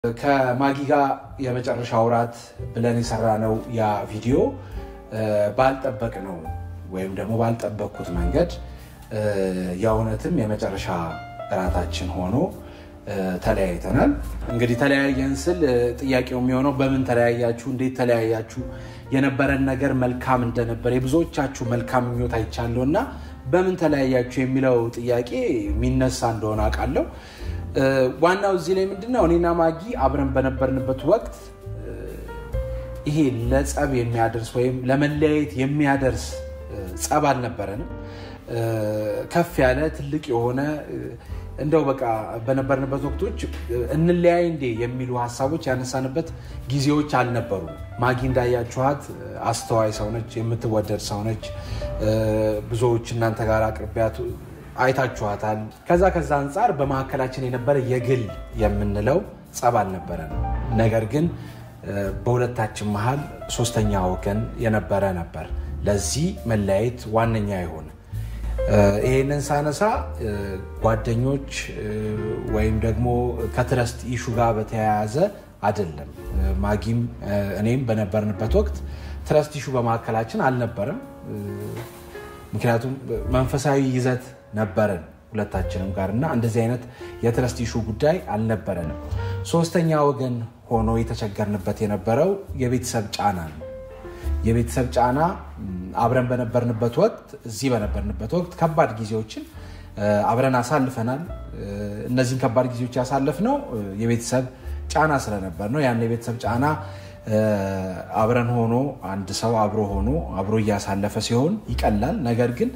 ከማጊ ጋር የመጨረሻ ውራት ብለን የሰራነው ያ ቪዲዮ ባልጠበቅ ነው ወይም ደግሞ ባልጠበቅኩት መንገድ የእውነትም የመጨረሻ እራታችን ሆኖ ተለያይተናል። እንግዲህ ተለያየን ስል ጥያቄው የሚሆነው በምን ተለያያችሁ፣ እንዴት ተለያያችሁ፣ የነበረን ነገር መልካም እንደነበር የብዙዎቻችሁ መልካም ምኞት አይቻለሁ እና በምን ተለያያችሁ የሚለው ጥያቄ የሚነሳ እንደሆነ አውቃለሁ። ዋናው እዚህ ላይ ምንድነው እኔና ማጊ አብረን በነበርንበት ወቅት ይሄ ለጸብ የሚያደርስ ወይም ለመለያየት የሚያደርስ ጸብ አልነበረንም። ከፍ ያለ ትልቅ የሆነ እንደው በቃ በነበርንበት ወቅቶች እንለያይ እንዴ የሚሉ ሀሳቦች ያነሳንበት ጊዜዎች አልነበሩ። ማጊ እንዳያችኋት አስተዋይ ሰውነች፣ የምትወደድ ሰውነች። ብዙዎች እናንተ ጋር አቅርቢያት አይታችኋታል። ከዛ ከዛ አንጻር በመካከላችን የነበረ የግል የምንለው ጸብ አልነበረን። ነገር ግን በሁለታችን መሀል ሶስተኛ ወገን የነበረ ነበር ለዚህ መለያየት ዋነኛ የሆነ ይሄንን ሳነሳ ጓደኞች ወይም ደግሞ ከትረስት ኢሹ ጋር በተያያዘ አይደለም። ማጊም እኔም በነበርንበት ወቅት ትረስት ኢሹ በመካከላችን አልነበረም። ምክንያቱም መንፈሳዊ ይዘት ነበረን ሁለታችንም ጋር እና እንደዚህ አይነት የትረስት ኢሹ ጉዳይ አልነበረንም። ሶስተኛ ወገን ሆኖ የተቸገርንበት የነበረው የቤተሰብ ጫና ነው። የቤተሰብ ጫና አብረን በነበርንበት ወቅት እዚህ በነበርንበት ወቅት ከባድ ጊዜዎችን አብረን አሳልፈናል። እነዚህን ከባድ ጊዜዎች ያሳለፍነው የቤተሰብ ጫና ስለነበር ነው። ያን የቤተሰብ ጫና አብረን ሆኖ አንድ ሰው አብሮ ሆኖ አብሮ እያሳለፈ ሲሆን ይቀላል። ነገር ግን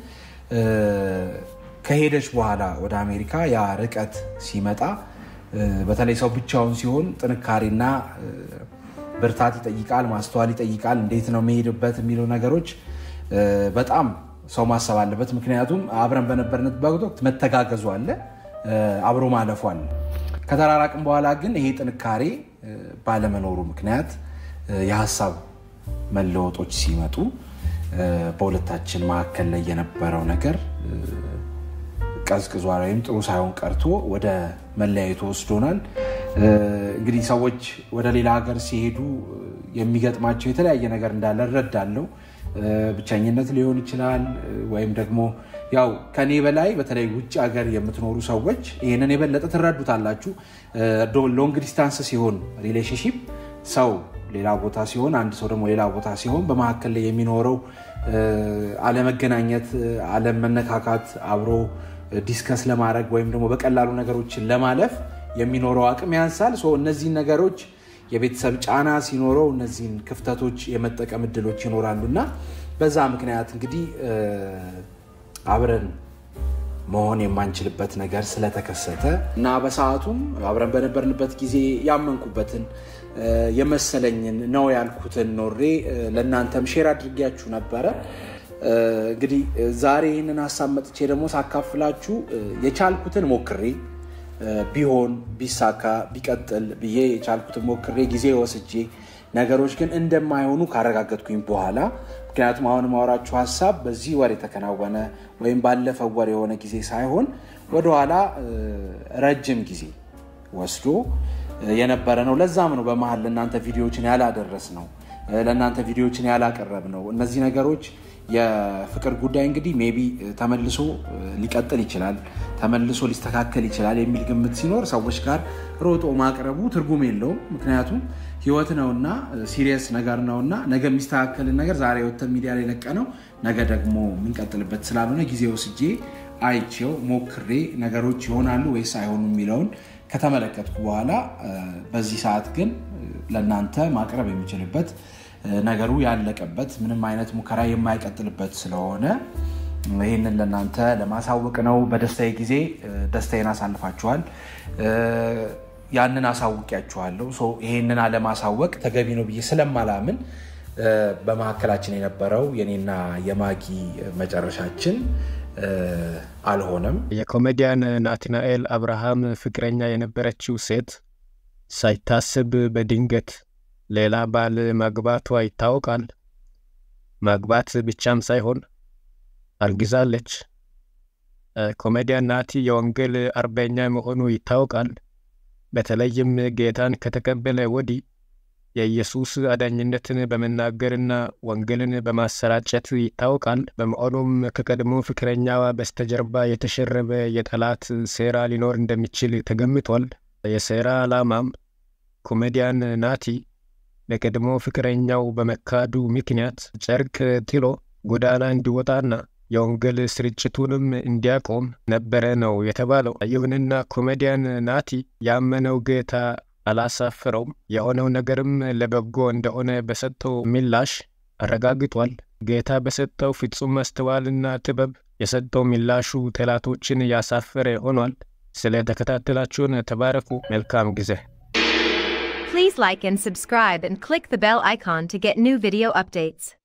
ከሄደች በኋላ ወደ አሜሪካ ያ ርቀት ሲመጣ በተለይ ሰው ብቻውን ሲሆን ጥንካሬና ብርታት ይጠይቃል፣ ማስተዋል ይጠይቃል። እንዴት ነው መሄድበት የሚለው ነገሮች በጣም ሰው ማሰብ አለበት። ምክንያቱም አብረን በነበርንበት ወቅት መተጋገዙ አለ፣ አብሮ ማለፉ አለ። ከተራራቅም በኋላ ግን ይሄ ጥንካሬ ባለመኖሩ ምክንያት የሀሳብ መለወጦች ሲመጡ በሁለታችን መካከል ላይ የነበረው ነገር ቀዝቅዟል ወይም ጥሩ ሳይሆን ቀርቶ ወደ መለያየቱ ወስዶናል። እንግዲህ ሰዎች ወደ ሌላ ሀገር ሲሄዱ የሚገጥማቸው የተለያየ ነገር እንዳለ እረዳለሁ። ብቸኝነት ሊሆን ይችላል ወይም ደግሞ ያው ከኔ በላይ በተለይ ውጭ ሀገር የምትኖሩ ሰዎች ይህንን የበለጠ ትረዱታላችሁ። ሎንግ ዲስታንስ ሲሆን ሪሌሽንሺፕ ሰው ሌላ ቦታ ሲሆን አንድ ሰው ደግሞ ሌላ ቦታ ሲሆን በመካከል ላይ የሚኖረው አለመገናኘት፣ አለመነካካት አብሮ ዲስከስ ለማድረግ ወይም ደግሞ በቀላሉ ነገሮችን ለማለፍ የሚኖረው አቅም ያንሳል። እነዚህን ነገሮች የቤተሰብ ጫና ሲኖረው እነዚህን ክፍተቶች የመጠቀም እድሎች ይኖራሉ እና በዛ ምክንያት እንግዲህ አብረን መሆን የማንችልበት ነገር ስለተከሰተ እና በሰዓቱም አብረን በነበርንበት ጊዜ ያመንኩበትን የመሰለኝን ነው ያልኩትን ኖሬ ለእናንተም ሼር አድርጌያችሁ ነበረ። እንግዲህ ዛሬ ይህንን ሀሳብ መጥቼ ደግሞ ሳካፍላችሁ የቻልኩትን ሞክሬ ቢሆን ቢሳካ ቢቀጥል ብዬ የቻልኩትን ሞክሬ ጊዜ ወስጄ ነገሮች ግን እንደማይሆኑ ካረጋገጥኩኝ በኋላ ምክንያቱም አሁን ማወራችሁ ሀሳብ በዚህ ወር የተከናወነ ወይም ባለፈው ወር የሆነ ጊዜ ሳይሆን ወደኋላ ረጅም ጊዜ ወስዶ የነበረ ነው። ለዛም ነው በመሀል ለእናንተ ቪዲዮዎችን ያላደረስ ነው፣ ለእናንተ ቪዲዮዎችን ያላቀረብ ነው። እነዚህ ነገሮች የፍቅር ጉዳይ እንግዲህ ሜቢ ተመልሶ ሊቀጥል ይችላል፣ ተመልሶ ሊስተካከል ይችላል የሚል ግምት ሲኖር ሰዎች ጋር ሮጦ ማቅረቡ ትርጉም የለውም። ምክንያቱም ሕይወት ነውና ሲሪየስ ነገር ነውና ነገ የሚስተካከልን ነገር ዛሬ ወተን ሚዲያ ላይ ለቀ ነው ነገ ደግሞ የምንቀጥልበት ስላልሆነ ጊዜ ወስጄ አይቼው ሞክሬ ነገሮች ይሆናሉ ወይስ አይሆኑ የሚለውን ከተመለከትኩ በኋላ በዚህ ሰዓት ግን ለእናንተ ማቅረብ የሚችልበት ነገሩ ያለቀበት ምንም አይነት ሙከራ የማይቀጥልበት ስለሆነ ይህንን ለእናንተ ለማሳወቅ ነው። በደስታዬ ጊዜ ደስታዬን አሳልፋችኋል። ያንን አሳውቂያችኋለሁ። ይህንን አለማሳወቅ ተገቢ ነው ብዬ ስለማላምን በመካከላችን የነበረው የኔና የማጊ መጨረሻችን አልሆነም። የኮሜዲያን ናትናኤል አብርሃም ፍቅረኛ የነበረችው ሴት ሳይታሰብ በድንገት ሌላ ባል ማግባቷ ይታወቃል። ማግባት ብቻም ሳይሆን አርግዛለች። ኮሜዲያን ናቲ የወንጌል አርበኛ መሆኑ ይታወቃል። በተለይም ጌታን ከተቀበለ ወዲህ የኢየሱስ አዳኝነትን በመናገርና ወንጌልን በማሰራጨት ይታወቃል። በመሆኑም ከቀድሞ ፍቅረኛዋ በስተጀርባ የተሸረበ የጠላት ሴራ ሊኖር እንደሚችል ተገምቷል። የሴራ ዓላማም ኮሜዲያን ናቲ ለቀድሞ ፍቅረኛው በመካዱ ምክንያት ጨርቅ ጥሎ ጎዳና እንዲወጣና የወንጌል ስርጭቱንም እንዲያቆም ነበረ ነው የተባለው። ይሁንና ኮሜዲያን ናቲ ያመነው ጌታ አላሳፈረውም። የሆነው ነገርም ለበጎ እንደሆነ በሰጠው ምላሽ አረጋግጧል። ጌታ በሰጠው ፍጹም ማስተዋልና ጥበብ የሰጠው ምላሹ ጠላቶችን ያሳፈረ ሆኗል። ስለ ተከታተላችሁን ተባረኩ። መልካም ጊዜ። Please like and subscribe and click the bell icon to get new video updates.